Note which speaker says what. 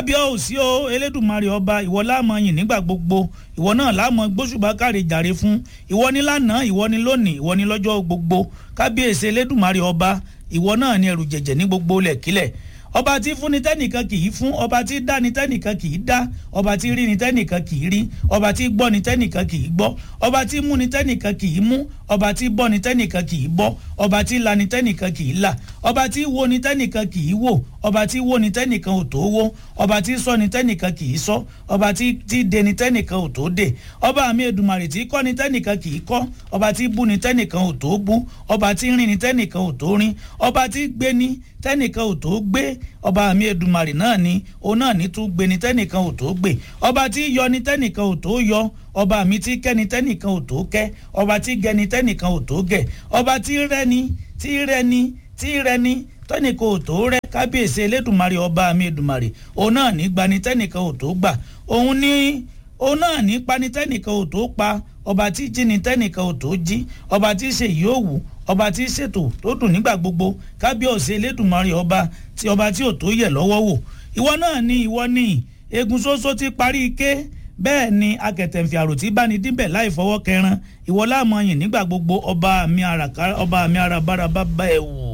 Speaker 1: bí ó sí o elédùnmarè ọba ìwọ láàmọ yìn nígbà gbogbo ìwọ náà láàmọ gbóṣùbà káre jàre fún ìwọ ní lánàá ìwọ ní lónìí ìwọ ní lọ́jọ́ gbogbo kábíyèsí elédùnmarè ọba ìwọ náà ní ẹrù jẹ̀jẹ̀ ní gbogbo lẹ̀kílẹ̀ ọba tí fún ni tẹ́nìkan kì í fún ọba tí dá ni tẹ́nìkan kì í dá ọba tí rí ni tẹ́nìkan kì í rí ọba tí gbọ́ ni tẹ́nìkan kì í gbọ́ ọba tí mú ni tẹ́nìkan kì í mú ọba tí bọ́ ni tẹ́nìkan kì í bọ́ ọba tí la ni tẹ́nìkan kì í là ọba tí wo ni tẹ́nìkan kì í wò ọba tí wo ni tẹ́nìkan ò tó wó ọba tí sọ ni tẹ́nìkan kì í sọ ọba tí tí de ni tẹ́nìkan ò tó dè ọba mi Èdùmàrè tí kọ́ ni tẹ́nìkan kì í kọ́ ọba tí bú ni tẹ́nìkan ò tó bú ọba tí rìn ni tẹ́nìkan ò tó rìn ọba tí gbé ni tẹ́nìkan ò tó gbé ọba mi Èdùmàrè náà ni òun náà ní tún gbé ni tẹ́nìkan ò tó gbé ọba tí yọ ni tẹ́nìkan ò tó yọ ọba mi tí kẹ́ni tẹ́nìkan ò tó kẹ́ ọba tí gẹni tẹ́nìkan ò tó gẹ̀ ọba tí rẹ́ni tí rẹ́ni tí rẹ́ni tẹ́nìkan ò tó rẹ́ kábíyèsí elédùnmarè ọba mi Èdùmàrè òun náà ní gbani tẹ́nìkan ò tó gbà òun ní òun náà ní pani tẹ́nìkan ò tó pa ọba tí jí ni tẹ́nìkan ò tó jí ọba tí ṣe yìí ó wù ọba tí ṣètò tó dùn nígbà gbogbo kábíyèsí elédùnmarè ọba tí ọba tí ò tó yẹ lọ́wọ́ wò ìwọ náà ni ìwọ ni egun ṣoṣo ti parí ike bẹ́ẹ̀ ni akẹ̀tẹ̀ǹfì àrò tí bá ní díbẹ̀ láì fọwọ́ kẹran ìwọ láàmú ọyìn nígbà gbogbo ọba mi àràbára bá bá ẹ wò.